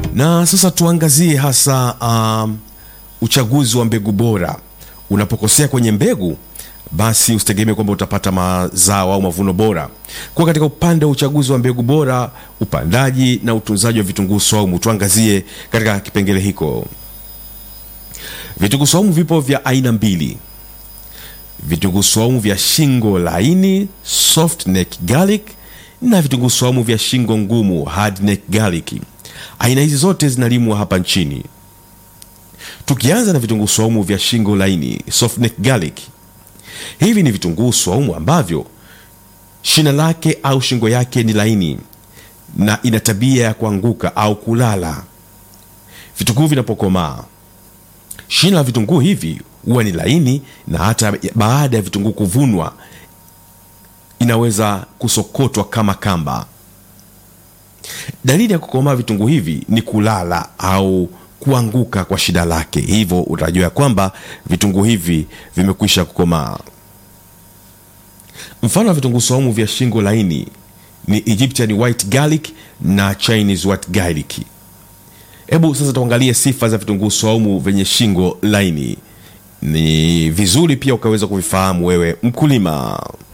Na sasa tuangazie hasa um, uchaguzi wa mbegu bora. Unapokosea kwenye mbegu, basi usitegemee kwamba utapata mazao au mavuno bora. Kwa katika upande wa uchaguzi wa mbegu bora, upandaji na utunzaji wa vitunguu saumu, tuangazie katika kipengele hiko. Vitunguu saumu vipo vya aina mbili: vitunguu saumu vya shingo laini soft neck garlic na vitunguu saumu vya shingo ngumu hard neck garlic. Aina hizi zote zinalimwa hapa nchini. Tukianza na vitunguu saumu vya shingo laini soft neck garlic, hivi ni vitunguu saumu ambavyo shina lake au shingo yake ni laini na ina tabia ya kuanguka au kulala. Vitunguu vinapokomaa, shina la vitunguu hivi huwa ni laini na hata baada ya vitunguu kuvunwa inaweza kusokotwa kama kamba. Dalili ya kukomaa vitunguu hivi ni kulala au kuanguka kwa shida lake, hivyo utajua ya kwamba vitunguu hivi vimekwisha kukomaa. Mfano wa vitunguu saumu vya shingo laini ni Egyptian white garlic na Chinese white garlic. Hebu sasa tuangalie sifa za vitunguu saumu vyenye shingo laini. Ni vizuri pia ukaweza kuvifahamu wewe mkulima.